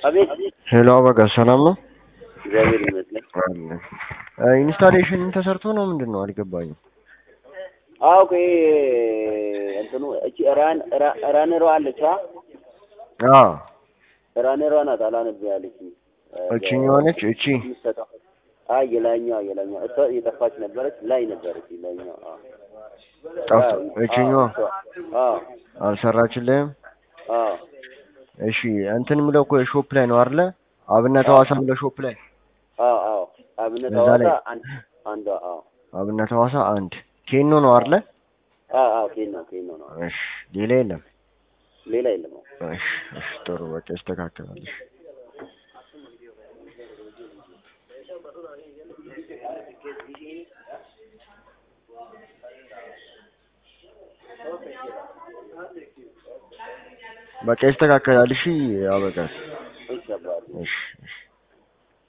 አቤት ሄሎ አበጋ ሰላም ነው? እግዚአብሔር ይመስገን። አለ ኢንስታሌሽን ተሰርቶ ነው ምንድን ነው አልገባኝም። አዎ ቆይ እንትኑ እቺ ራን ራ- ራነሯ አለች አ አዎ ራነሯ ናት አላነብ ያለች እቺኛዋ ነች እቺ የምትሰጠው አይ የላኛዋ የላኛዋ እሷ የጠፋች ነበረች ላይ ነበረች ላኛዋ አዎ ጠፍቶ እቺኛዋ አዎ አልሰራችልህም? አዎ እሺ እንትን ምለው እኮ ሾፕ ላይ ነው አይደለ? አብነት ሐዋሳ ምለው ሾፕ ላይ አዎ አዎ አብነት እዛ ላይ- ሐዋሳ አንድ አንዷ አዎ አብነት ሐዋሳ አንድ ኬኖ ነው አይደለ? አዎ አዎ ኬኖ ኬኖ ነው እሺ ሌላ የለም። ሌላ የለም አዎ እሺ እሺ ጥሩ በቃ ይስተካከላል። እሺ በቃ ይስተካከላል። እሺ አበጋ ይገባል እሺ እሺ